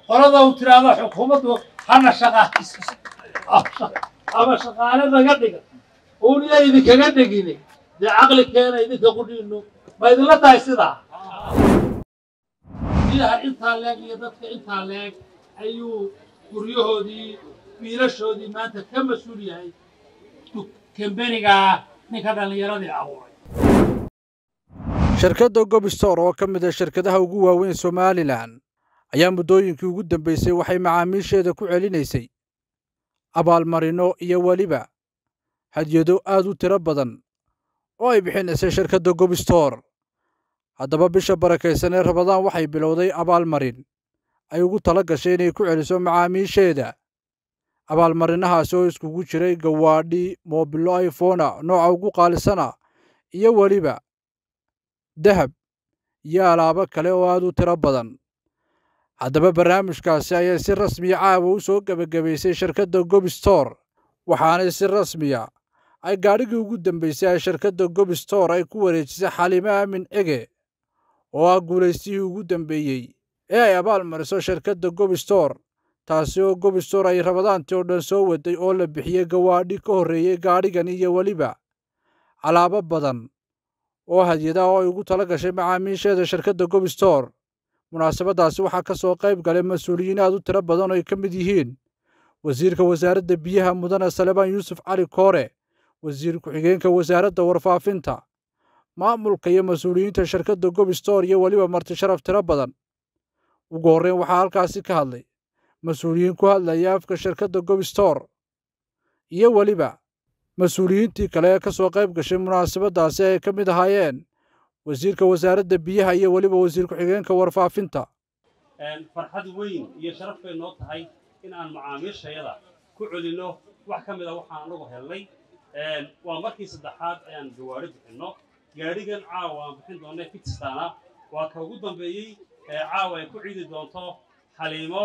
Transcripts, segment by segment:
qolada uu tiraahdo xukuumaddu hana shaqaalayso ama shaqaale naga dhiga uun iya idinkaga dhegine dee caqli keena idinka qudhiino ma idinla tahay sidaa biyaha intaa leeg iyo dadka intaa leeg ayuu guryahoodii wiilashoodii maanta ka mas-uul yahay kambenigaa ninka dhallinyaradii abuuray shirkadda gobistor oo ka mid ah shirkadaha ugu waaweyn somalilan ayaa muddooyinkii ugu dambaysay waxay macaamiisheeda ku celinaysay abaalmarino iyo weliba hadyado aad u tiro badan oo ay bixinaysay shirkadda gobistor haddaba bisha barakaysan ee rabadaan waxay bilowday abaalmarin ay ugu tala gashay inay ku celiso macaamiisheeda abaalmarinahaasi oo iskugu jiray gawaadhi moobilo ifona nooca ugu qaalisana iyo weliba dahab iyo alaabo kale oo aad u tiro badan haddaba barnaamijkaasi ayay si rasmiya caawa u soo gebagabaysay shirkadda gobistor waxaanay si rasmiya ay gaadhigii ugu dambaysay ay shirkadda gobistor ay ku wareejisay xaliime aamin cege oo ah guulaystihii ugu dambeeyey ee ay abaal mariso shirkadda gobistor taasi oo gobistor ay rabadaantii oo dhan soo waday oo la bixiyey gawaadhi ka horreeyey gaadhigan iyo weliba alaabo badan oo hadyada oo ay ugu tala gashay macaamiisheeda shirkadda gobistor munaasabaddaasi waxaa ka soo qayb galay mas-uuliyiin aad u tiro badan oo ay ka mid yihiin wasiirka wasaaradda biyaha mudane salebaan yuusuf cali koore wasiir ku-xigeenka wasaaradda warfaafinta maamulka iyo mas-uuliyiinta shirkadda gobistor iyo weliba marti sharaf tiro badan ugu horreyn waxaa halkaasi ka hadlay mas-uuliyiin ku hadlaya afka shirkadda gobistor iyo weliba mas-uuliyiintii kale ee ka soo qayb gashay munaasabaddaasi ay ka mid ahaayeen wasiirka wasaaradda biyaha iyo weliba wasiir ku-xigeenka warfaafinta farxad weyn iyo sharaf bay noo tahay in aan macaamiishayada ku celinno wax ka mid a waxaan anagu helnay waa markii saddexaad ayaan gawaari bixinno gaadhigan caawa aan bixin doonnay fitstana waa ka ugu dambeeyey ee caawa ay ku ciidi doonto xaliimo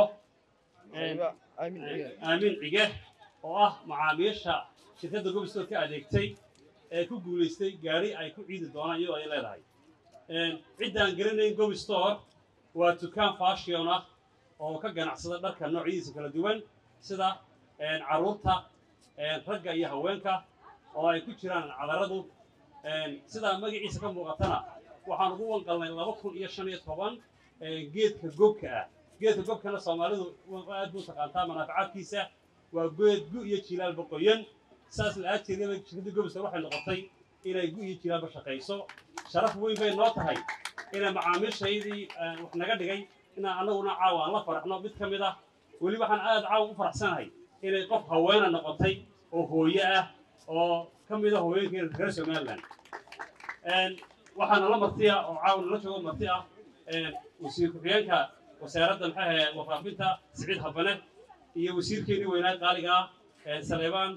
aamin cige oo ah macaamiisha shirkadda gobistor ka adeegtay ee ku guulaystay gaari ay ku ciidi doonaan iyadoo ay leedahay ciddaan garanayn gobistor waa dukaan fashion ah oo ka ganacsada dharka noocyadiisa kala duwan sida carruurta ragga iyo haweenka oo ay ku jiraan cadaradu sidaa magaciisa ka muuqatana waxaan ugu wanqalnay laba kun iyo shan iyo toban geedka gobka ah geedka gobkana soomaalidu aad buu taqaantaa manaafacaadkiisa waa geed gu iyo jilaal boqoyan saas la aajeedaba shirkadda gobistor waxay noqotay inay gu iyo jilaalba shaqayso sharaf weyn bay noo tahay inay macaamiishaydii wax naga dhigay inaan annaguna caawa aan la faraxno mid ka mid ah weli waxaan aad caawa u faraxsanahay inay qof haweena noqotay oo hooye ah oo ka mid a hooyooyinka reer somaliland waxaa nala martiya oo caawa nala joogo marti ah wasiir ku-xigeenka wasaaradda maxay ahayd warfaafinta siciid habane iyo wasiirkeennii weynaa qaaliga ah saleebaan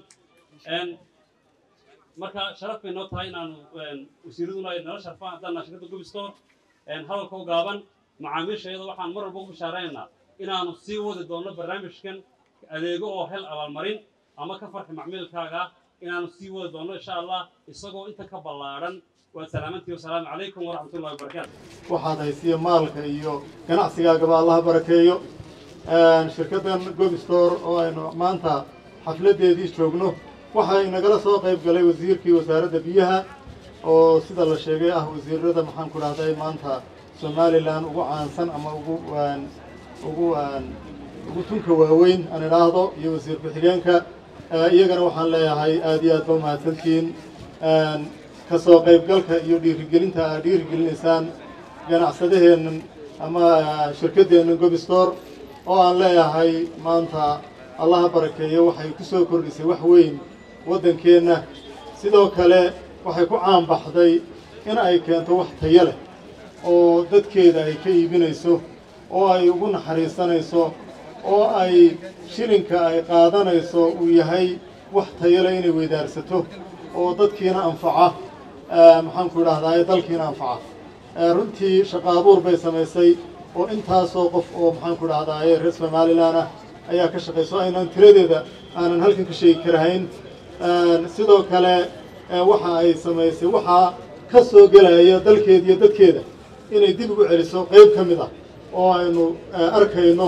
marka sharaf bay noo tahay inaanu wasiiraduna ay nala sharfaan haddaan shirkadda gobistor hadalka u gaaban macaamiishayada waxaan mar walba u bishaaraynaynaa inaanu sii wadi doonno barnaamijkan adeego oo hel abaalmarin ama ka farxi macmiilkaaga inaanu sii wadi doonno insha allah isagoo inta ka ballaadhan waad salaamantii wasalaamu calaykum waraxmatullahi wabarakaatu waxaad haysiya maalka iyo ganacsigaagaba allaha barakeeyo shirkaddan gobistor oo aynu maanta xafladdeedii joogno waxaa inagala soo qayb galay wasiirkii wasaaradda biyaha oo sida la sheegay ah wasiirada maxaan ku dhahday maanta somalilan ugu caansan ama ugu ugu ugu tunka waaweyn aan idhaahdo iyo wasiir ku-xigeenka iyagana waxaan leeyahay aad iyo aad ba umahadsantihiin ka soo qaybgalka iyo dhiirigelinta aad dhiirigelinaysaan ganacsadaheennan ama shirkaddeennan gobistor oo aan leeyahay maanta allaha barakeeyo waxay ku soo kordhisay wax weyn waddankeenna sidoo kale waxay ku caanbaxday in ay keento wax tayo leh oo dadkeeda ay ka iibinayso oo ay ugu naxariisanayso oo ay shilinka ay qaadanayso uu yahay wax tayo leh inay weydaarsato oo dadkiina anfaca maxaanku idhahdaa dalkiina anfaca runtii shaqa abuur bay samaysay oo intaasoo qof oo maxaanku idhahdaaye reer somalilan ah ayaa ka shaqayso aynaan tiradeeda aanan halkan ka sheegi karahayn sidoo kale waxa ay samaysay waxaa ka soo gelaya dalkeeda iyo dadkeeda inay dib ugu celiso qayb ka mid ah oo aynu arkayno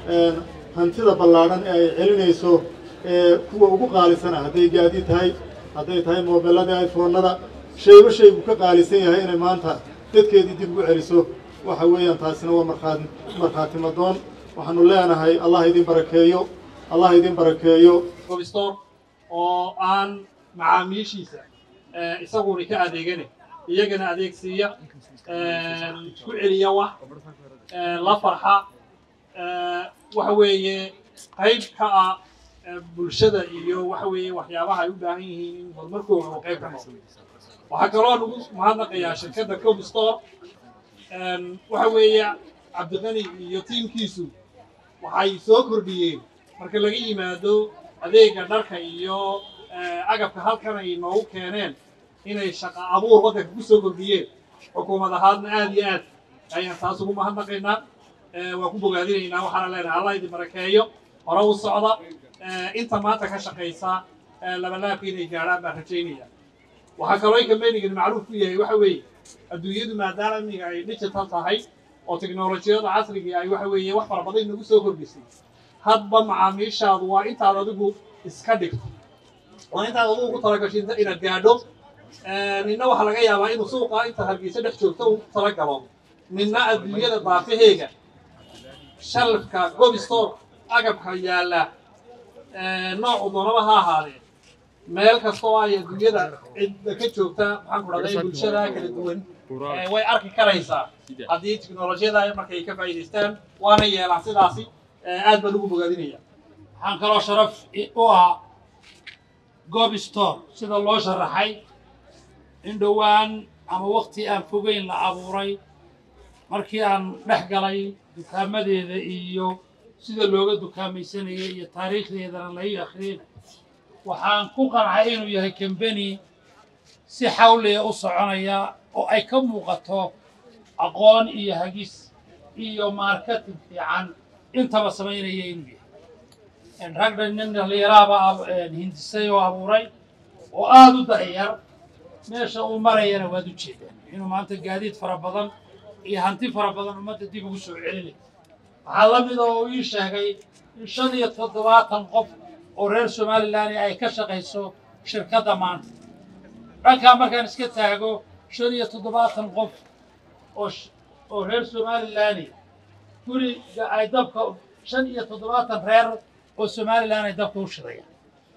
hantida ballaadhan ee ay celinayso ee kuwa ugu qaalisana hadday gaadi tahay hadday tahay moobeelladii iphonada shayba shaygu ka qaalisan yahay inay maanta dadkeedii dib ugu celiso waxa weeyaan taasina waa markhaati markhaati madoon waxaanu leenahay allah idin barakeeyo allah idin barakeeyo gobistor oo aan macaamiishiisa isaguna ka adeegane iyagana adeegsiiya ku celiya wax la farxa waxa weeye qayb ka ah bulshada iyo waxa weeye waxyaabaha ay u baahan yihiin in horumarkooda uu qayb ka noqdo waxaa kaloo nagu mahadnaqayaa shirkadda cobistore waxa weeye cabdiqani iyo tiimkiisu waxay soo kordhiyeen marka laga yimaado adeega dharka iyo agabka halkan ay noogu keeneen inay shaqa abuur waddanka ku soo kordhiyeen xukuumad ahaadna aad iyo aad ayaan taas ugu mahadnaqaynaa waan ku bogaadinaynaa waxaana leenahay allah idin barakeeyo hore u socda inta maanta ka shaqaysa labalaabka inay gaadhaan baan rajaynaya waxaa kaloo kambenigani macruuf ku yahay waxa weeye adduunyadu maadaama imiga ay digital tahay oo teknolojiyada casriga ay waxa weeye wax fara badan nagu soo kordhisay hadba macaamiishaadu waa intaad adigu iska dhigto waa intaad adigu ku talagasho inaad gaadho ninna waxaa laga yaabaa inuu suuqa inta hargeysa dhex joogto u talagalo ninna adduunyada daafaheega shalfka gobistore agabka yaalla noocu doonaba ha ahaadee meel kastoo ay adduunyada cidda ka joogta maxaan ku dhahday bulshada kala duwan way arki karaysaa haddii teknolojiyada markay ka faa'iidaystaan waana yeelaan sidaasi aad baan ugu bogaadinaya waxaan kaloo sharaf u ah gobistore sida loo sharaxay in dhowaan ama wakti aan fogeyn la abuuray markii aan dhex galay dukaamadeeda iyo sida looga dukaamaysanayay iyo taariikhdeedana lai akhriyay waxaan ku qancay inuu yahay kambeni si xawliya u soconaya oo ay ka muuqato aqoon iyo hagis iyo marketing fiican intaba samaynaya inuu yahay ragga nin dhalinyaraaba hindisay oo abuuray oo aada u da'yar meesha uu marayana waad u jeedaan inuu maanta gaadiid fara badan iyo hanti fara badan ummadda dib ugu soo celinay waxaa la mid oo uu ii sheegay in shan iyo toddobaatan qof oo reer somalilan ay ka shaqayso shirkadda maanta dhankaa markaan iska taago shan iyo toddobaatan qof oo oo reer somalilan guriga ay dabka shan iyo toddobaatan reer oo somalilan ay dabka u shidayaan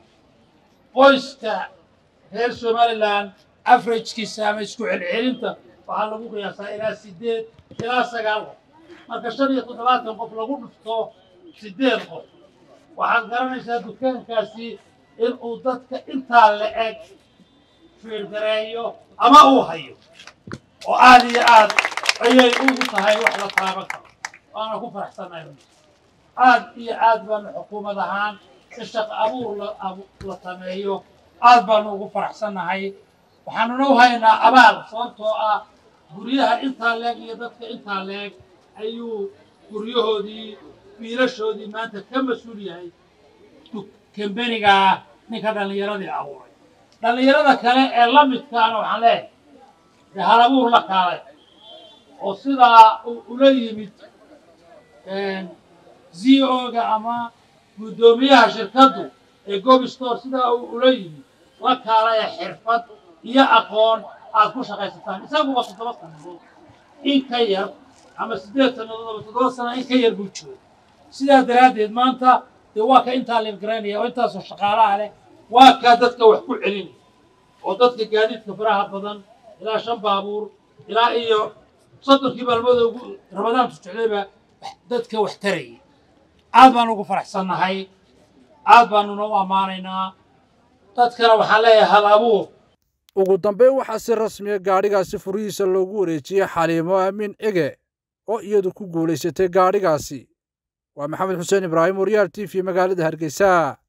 qoyska reer somalilan averagkiisa ama isku celcelinta waxaa lagu qiyaasaa ilaa sideed ilaa sagaal qof marka shan iyo toddobaatan qof lagu dhufto sideed qof waxaad garanaysaa dukaankaasi in uu dadka intaa la eg fiirgareeyo ama uu hayo oo aad iyo aad ayay ugu tahay wax la taaban karo waana ku faraxsannahay aad iyo aad baanu xukuumad ahaan in shaqo abuur la sameeyo aad baanu ugu faraxsannahay waxaanuna u haynaa abaal sababtoo ah guryaha intaa leeg iyo dadka intaa leeg ayuu guryahoodii wiilashoodii maanta ka mas-uul yahay kambenigaa ninka dhallinyaradii abuuray dhallinyarada kale ee la midkaana waxaan leeyahay dee halabuur la kaalay oo sidaa ula yimid z o-ga ama guddoomiyaha shirkaddu ee gobistore sidaa uu ula yimid la kaalaya xirfad iyo aqoon aad ku shaqaysataan isaguba toddoba sanadood in ka yar ama siddeed sannadood ama toddoba sana in ka yar buu jooga sidaa daraaddeed maanta dee waa ka intaa leefgaraynaya oo intaasoo shaqaalaha leh waa kaa dadka wax ku celinaya oo dadka gaadiidka faraha badan ilaa shan baabuur ilaa iyo soddonkii maalmood ugu ramadaantu jeclayba dadka wax tarayay aad baan ugu faraxsannahay aad baanuna u ammaanaynaa dadkana waxaan leeyahay hal abuur ugu dambayn waxaa si rasmiya gaadhigaasi furihiisa loogu wareejiyey xaliimo aamin cige oo iyadu ku guulaysatay gaadhigaasi waa maxamed xuseen ibraahim waryaal t v magaalada hargeysa